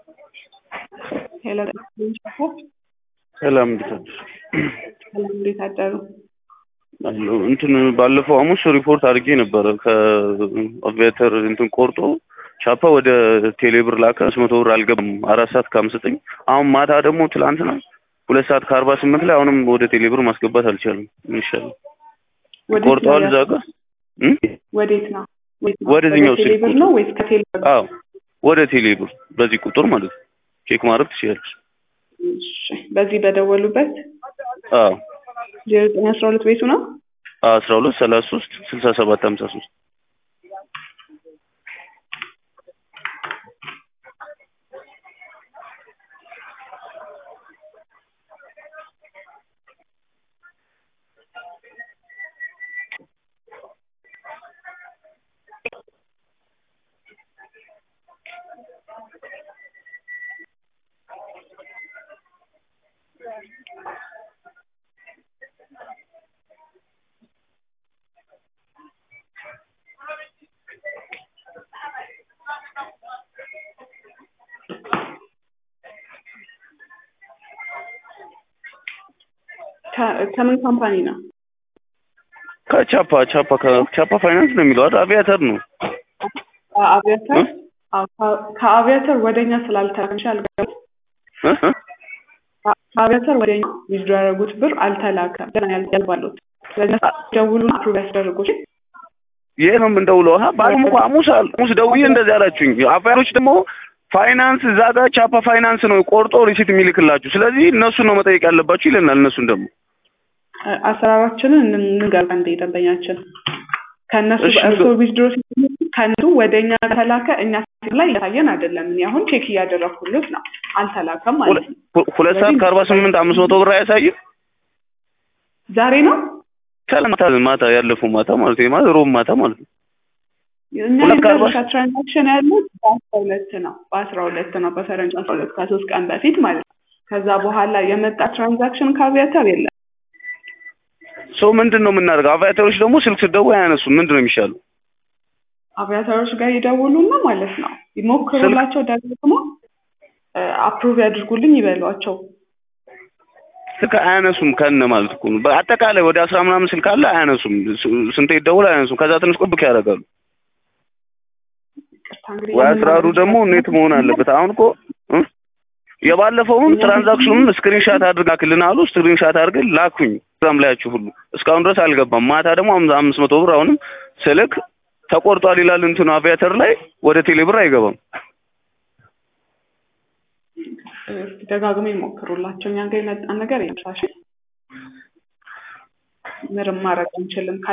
ሄሎ ሰላም እንዴት አደርሽ? ሰላም እንዴት አደሩ? አለሁ እንትን ባለፈው ሐሙስ ሪፖርት አድርጌ ነበረ ከአቪያተር እንትን ቆርጦ ቻፓ ወደ ቴሌብር ላከ አምስት መቶ ብር አልገባም አራት ሰዓት ከአምስት ዘጠኝ አሁን ማታ ደግሞ ትላንትና ሁለት ሰዓት ከአርባ ስምንት ላይ አሁንም ወደ ቴሌብር ማስገባት አልቻለም ምን ይሻላል ወዴት ቆርጠዋል ነው እዛ ጋር እም? ወዴት ነው? ወዴት ነው? ወደዚህኛው ወደ ቴሌብር ስልክ ነው ወይስ ከቴሌብር? አዎ ወደ ቴሌብር በዚህ ቁጥር ማለት ነው ቼክ ማድረግ ትችላለች እሺ፣ በዚህ በደወሉበት አዎ ዜሮ ዘጠኝ አስራ ሁለት ቤቱ ነው። አስራ ሁለት ሰላሳ ሶስት ስልሳ ሰባት ሀምሳ ሶስት ከ- ከምን ካምፓኒ ነው? ከቻፓ ቻፓ ከቻፓ ፋይናንስ ነው የሚለው አይደል አቪያተር ነው ከአቪያተር እ? አዎ፣ ከ- ከአቪያተር ወደኛ ስላልተላከ አልገባም። እ? እ? ከ- ከአቪያተር ወደኛ ዊዝድሮ ያደረጉት ብር አልተላከም። ገና ያል- ያልባሉት ስለዚህ ደውሉን አፕሩቭ ያስደርጉት። ይሄ ነው የምንደውለው። ሀ ባለም እኮ ሐሙስ አል- ሐሙስ ደውዬ እንደዚህ አላችሁኝ። አፋሮች ደግሞ ፋይናንስ እዛ ጋር ቻፓ ፋይናንስ ነው ቆርጦ ሪሲት የሚልክላችሁ። ስለዚህ እነሱን ነው መጠየቅ ያለባችሁ ይለናል። እነሱን ደግሞ አ- አሰራራችንን እን- እንገባ እንደ ደንበኛችን ከእነሱ እሺ፣ በእርሶ ንገ- ዊዝድሮ ሲሆን ከእነሱ ወደ እኛ ከተላከ እኛ ሲም ላይ እያሳየን አይደለም። እኔ አሁን ቼክ እያደረኩልት ነው። አልተላከም ማለት ነው። ሁ- ሁለት ሰዓት ከአርባ ስምንት አምስት መቶ ብር አያሳይም። ዛሬ ነው ማታ ማታ ያለፈው ማታ ማለት ነው ማለት ሮብ ማታ ማለት ነው። እኛ ሁለት ከአርባ የመጨረሻ ትራንዛክሽን ያሉት በአስራ ሁለት ነው በአስራ ሁለት ነው በፈረንጅ አስራ ሁለት ከሶስት ቀን በፊት ማለት ነው። ከዛ በኋላ የመጣ ትራንዛክሽን ከአቪያተር የለም። ሰው ምንድን ነው የምናደርገው? አቪያተሮች ደግሞ ስልክ ስደውል አያነሱም። ምንድን ነው የሚሻለው? አቪያተሮች ጋር ይደውሉና ማለት ነው ይሞክሩላቸው፣ ደግሞ አፕሩቭ ያድርጉልኝ ይበሏቸው። ስልክ አያነሱም ከነ ማለት እኮ ነው። በአጠቃላይ ወደ አስራ ምናምን ስልክ አለ አያነሱም። ስ- ስንቴ ይደውል አያነሱም። ከዛ ትንሽ ቁብክ ያደርጋሉ። ይቅርታ እንግዲህ ወይ የምን አስራሩ ማድረግ ደግሞ ይችላል? ኔት መሆን አለበት። አሁን እኮ እ? የባለፈውን ትራንዛክሽኑን ስክሪንሻት አድርግ ላክልን አሉ። ስክሪንሻት አድርገን ላኩኝ ዛም ላያችሁ ሁሉ እስካሁን ድረስ አልገባም። ማታ ደግሞ አምሳ- አምስት መቶ ብር አሁንም ስልክ ተቆርጧል ይላል እንትኑ አቪያተር ላይ ወደ ቴሌብር አይገባም። እስኪ ደጋግሞ ይሞክሩላቸው። እኛ ጋር የመጣን ነገር የለም። ምንም ማድረግ አንችልም።